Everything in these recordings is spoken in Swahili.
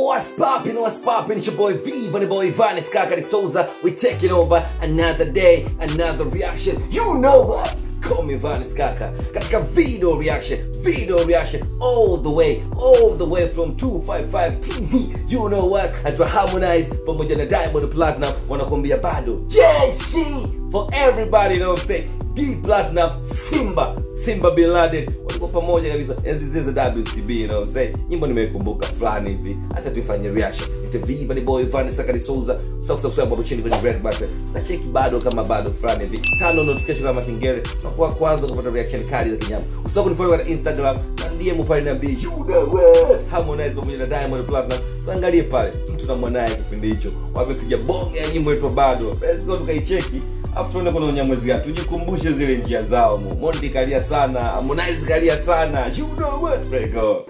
What's poppin', what's poppin'? It's your boy V, Bunny Boy Vanis Kakari Souza. We taking over another day, another reaction. You know what? Call me Vanis Kaka. Katika video reaction, video reaction all the way, all the way from 255 TZ. You know what? Atwa Harmonize pamoja na Diamond Platinum wanakuambia bado jeshi for everybody, you know what I'm saying? D Platinum, Simba, Simba Bin Laden walikuwa pamoja kabisa enzi zile za WCB, you know what I'm saying? Nyimbo nimeikumbuka fulani hivi, acha tuifanye reaction. Ite Viva ni boy Vanessa Kari Souza, sasa subscribe hapo chini kwenye red button. Na cheki bado kama bado fulani hivi. Tano notification kama kengele, na kwa kwanza kupata reaction kali za kinyama. Usisahau kunifollow katika Instagram na ndiye mpale niambie you know what Harmonize pamoja na Diamond Platinum. Tuangalie pale mtu na mwanae kipindi hicho. Wamepiga bonge ya nyimbo yetu bado. Let's go tukaicheki afu tuone kuna unyamwezi gani tujikumbushe zile njia zao mu mondi kalia sana harmonize kalia sana you know what Let go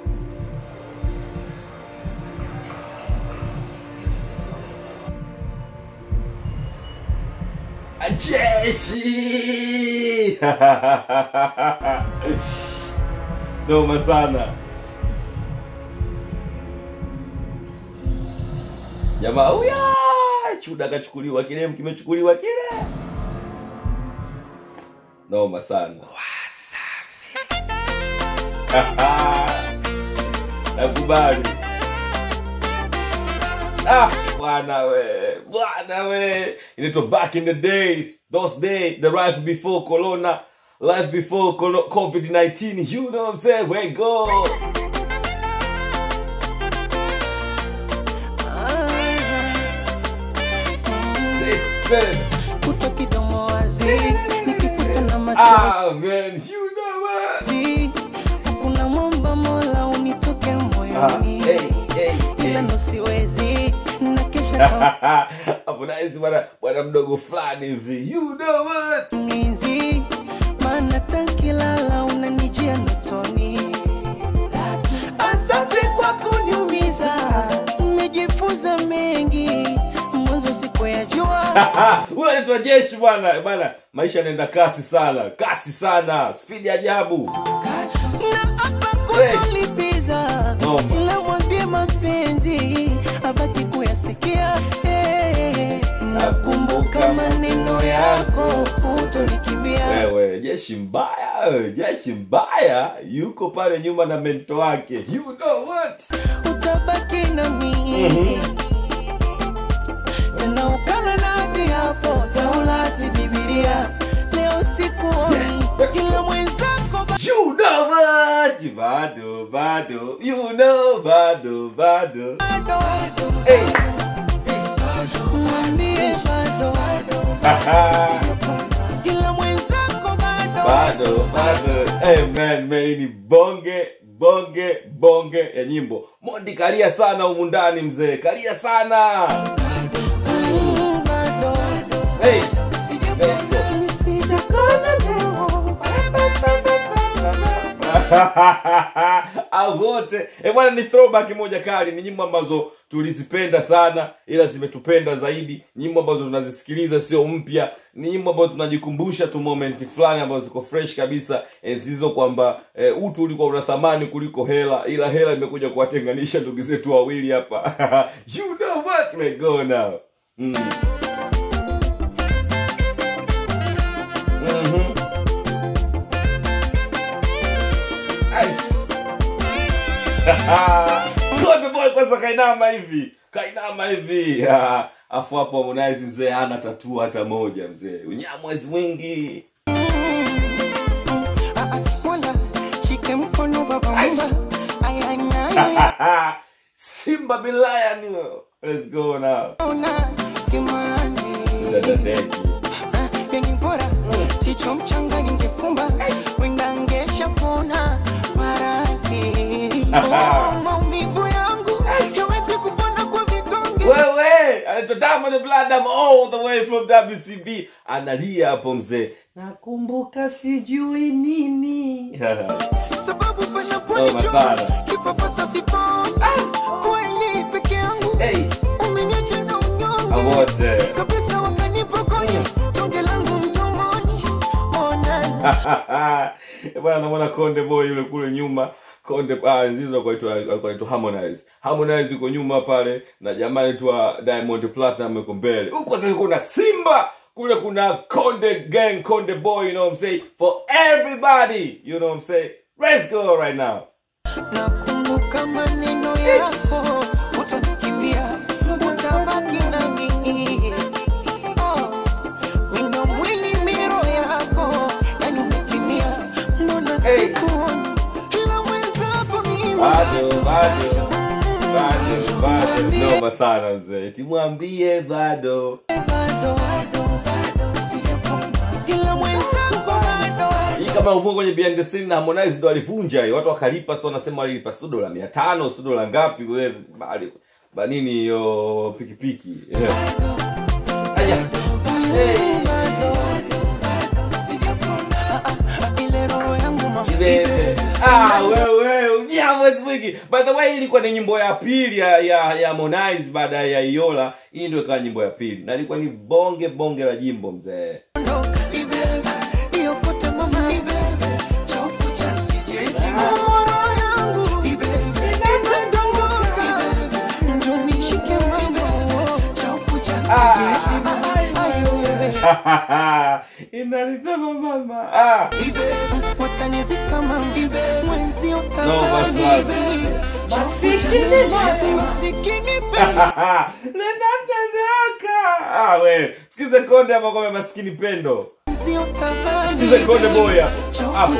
jeshi noma sana jamaa huya chuda kachukuliwa kile kimechukuliwa kile noma sana nakubali ah bwana we bwana we inaitwa back in the days those days the life before corona life before colo- covid-19 you know what i'm saying where it goes This better. kuto kidomo wazi nikifuta na machozi ah man you know what kuna mwamba mola unitoke ah, moyoni hey, hey, ila hey. nosiwezi na kesha Harmonize bwana bwana mdogo fulani hivi you know what kamlinzi maana tankilala unanijia notoni asante kwa kuniumiza nimejifunza mengi mwanzo siku ya jua huyo anaitwa jeshi bwana bwana maisha yanaenda kasi sana kasi sana spidi ajabu na hapa kutolipiza Noma. la mwambie mapenzi abaki kuyasikia Eh, nakumbuka maneno yako utonikimbia wewe jeshi mbaya wewe, jeshi mbaya yuko pale nyuma na mento wake you know what utabaki na mimi tena ukala na viapo taulati bibilia leo sikuoni ila mwenzako ba- you know what bado bado you know bado bado bado hey. mwambie bado ila mwenzako bado bado bado hey, man, man, hii ni bonge bonge bonge ya nyimbo mondi kalia sana humu ndani mzee kalia sana Mm, bado hey. Sijapona, sijapona leo. au wote Eh, bwana ni throwback moja kali ni nyimbo ambazo tulizipenda sana ila zimetupenda zaidi nyimbo ambazo tunazisikiliza sio mpya ni nyimbo ambazo tunajikumbusha tu moment fulani ambazo ziko fresh kabisa enzi hizo kwamba eh, utu ulikuwa una thamani kuliko hela ila hela imekuja kuwatenganisha ndugu zetu wawili hapa you know what we go now mm. Mhm. Aish. Konde boy kwanza kainama hivi kainama hivi Ah, afu hapo Harmonize mzee hana tatu hata moja mzee unyamwezi mwingi Ah, ah, Mola, shike mkono baba mumba Ay, ay, ay, ay, Simba Bin Lion let's go now ona simanzi Dadadeki. Ah, yani bora chicho mchanga ningefumba wenda ngesha pona maradhi Oh, maumivu yangu yawezi kupona kwa vidonge wewe anaitwa Diamond Platnumz all the way from WCB analia hapo mzee nakumbuka sijui nini sababu Oh, panaponichoma masala. kipapasa sipona kweli peke yangu hey. umeniacha na unyonge awote kabisa wakanipokonya tonge langu mdomoni ona bwana namwona konde boy yule kule nyuma konde ah, nzizo alikuwa anaitwa- alikuwa anaitwa harmonize harmonize yuko nyuma pale na jamaa anaitwa diamond platinum yuko mbele huko sasa kuna simba kule kuna konde gang konde boy you know what i'm saying for everybody you know what i'm saying let's go right now nakumbuka maneno yako utanikimbia utabaki nami Oh, wino mwili miro yako yani umetimia mbona Hey. sikuoni ila mwenzako mimi bado bado bado bado noma sana mzee timwambie bado bado bado bado sijapona ila mwenzako bado hii kama upo kwenye behind the scene na harmonize ndo alivunja hiyo watu wakalipa so wanasema walilipa sio dola mia tano sio dola ngapi kule bali banini hiyo pikipiki yeah. Aya. Hey. ile roho yangu Bebe. Ah, wewe ujambo wiki by the way hii ilikuwa ni nyimbo ya pili ya ya, ya Harmonize baada ya Iola hii ndio ikawa nyimbo ya pili na ilikuwa ni bonge bonge la jimbo mzee inalitama mama ah. watanizika mambibe mwenzi No, basi ah, we sikize konde hapo kwa maskini pendo sikize konde boy hapo hapo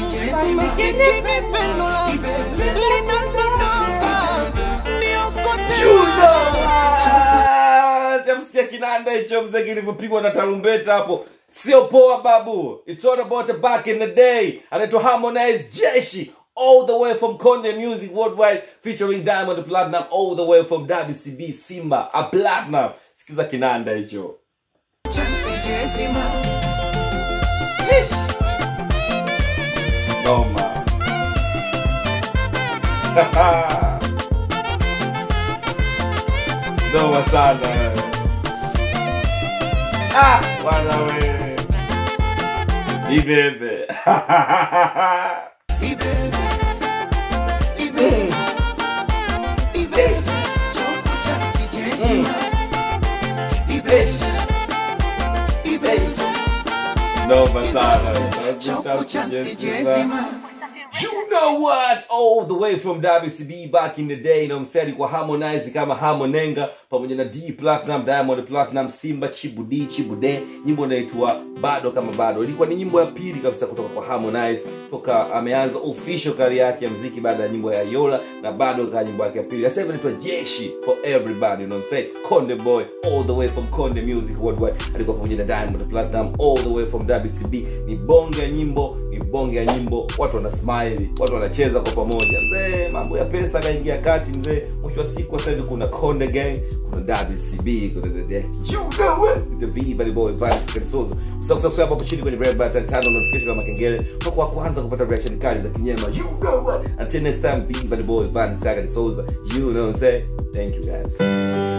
tamsikia kinanda hicho mzee kilivyopigwa na tarumbeta hapo sio poa babu it's all about the back in the day anaitwa harmonize jeshi all the way from Konde Music Worldwide featuring Diamond Platinum all the way from WCB Simba a Platinum sikiza kinanda hicho noma noma sana ah bwana wewe ibebe noma sana You know what? All the way from WCB back in the day, you know what I'm saying? Alikuwa Harmonize kama Harmonenga pamoja na D Platinum, Diamond Platinum, Simba, Chibudi, Chibude. Nyimbo inaitwa Bado kama Bado. Ilikuwa ni nyimbo ya pili kabisa kutoka kwa Harmonize toka ameanza official career yake ya muziki baada ya nyimbo ya Yola na bado kaa nyimbo yake ya pili. Sasa hivi inaitwa Jeshi for everybody, you know what I'm saying? Konde Boy all the way from Konde Music Worldwide. Alikuwa pamoja na Diamond Platinum all the way from WCB. Ni bonge ya nyimbo, ni bonge ya nyimbo. Watu wana smile, watu wanacheza kwa pamoja. Mzee, mambo ya pesa kaingia kati mzee. Mwisho wa siku sasa hivi kuna Konde Gang, kuna WCB, kuna the the you know it. The Viva the Boy Vance Karisozo. Usisahau kusubscribe hapo chini kwenye red button, turn on notification kama kengele. Kwa wa kwanza kupata reaction kali za kinyema. You know what? Until next time, Viva the Boy Vance Karisozo. You know what I'm saying? Thank you guys.